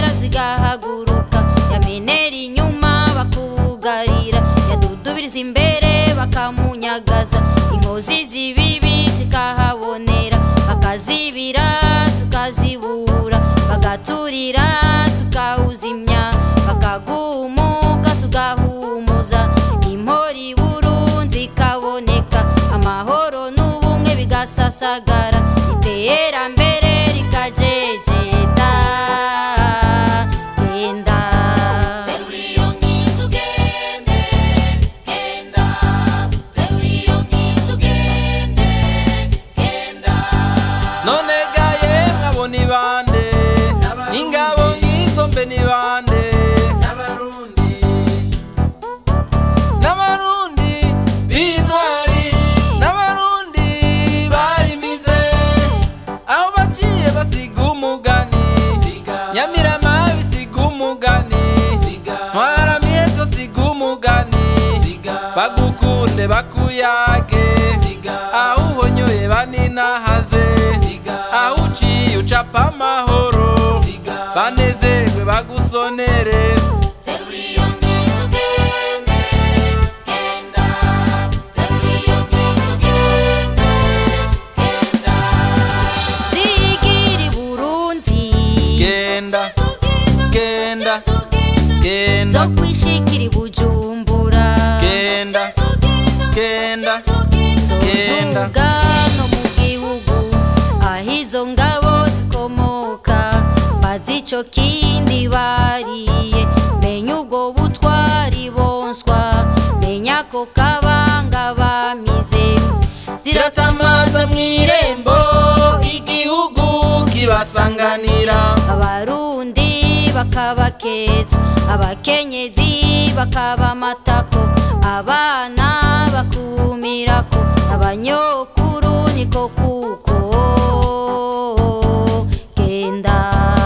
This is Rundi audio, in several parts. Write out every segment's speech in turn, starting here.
zigahera zigahaguruka yamenera inyuma bakugarira yadudubiriza imbere bakamunyagaza inkozi z'ibibi zikahabonera bakazibira tukazibura bagaturira tukawuzimya bakagumuka tugahumuza impori burunzi ikaboneka amahoro n'ubumwe bigasasagara iterambere rikajejeta genda none gaye nkabo ni bande ingabo nk'izo mbe ni bande n'abarundi b'intwari n'abarundi barimize aho baciye basiga umugani nyamirama bisiga umugani ntwaramiheto siga umugani bagukunde bakuyage aho uhonyoye baninahaze aho uciye ucapa amahoro banezerwe bagusonere zigiri burunzi genda genda zo genda kwishikira i bujumbura genda genda genda zoduga no mu gihugu aho izo ngabo zikomoka bazi ico kindi bariye menya ubwo butwari bonswa menya ko kabanga bamize ziratamaza mw'irembo igihugu kibasanganira abarundi bakabakeza abakenyezi bakaba amatako abana bakumirako abanyokuru niko kuko genda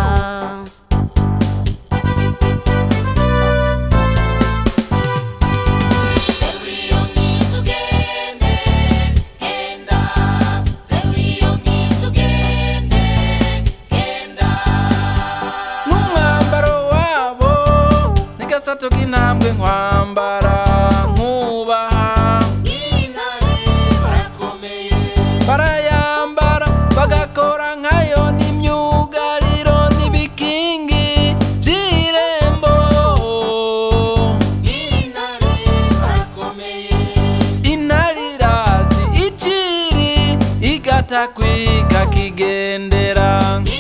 n'umwambaro wabo n'agasato k'intambwe nkwambara nkubaha barayambara bagakora nkayo n'imyugariro n'ibikingi by'irembo inarirazi iciri igatakwika kigendera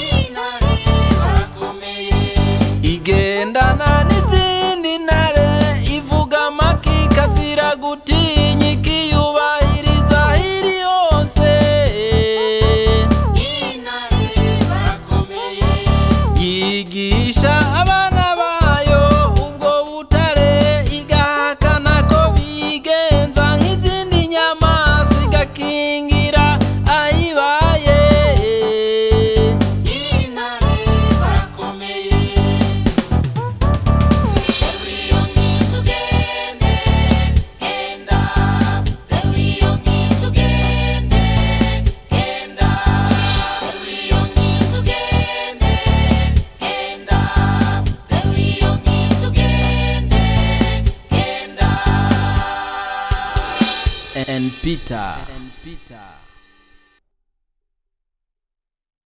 igendana n'izindi ntare ivuga amakika ziragutinya ikiyubahiriza hiri hose yigisha abana bayo ubwo butare igahakana ko bigenza nk'izindi nyamaswa igakingira ayibaye and Peter. And Peter.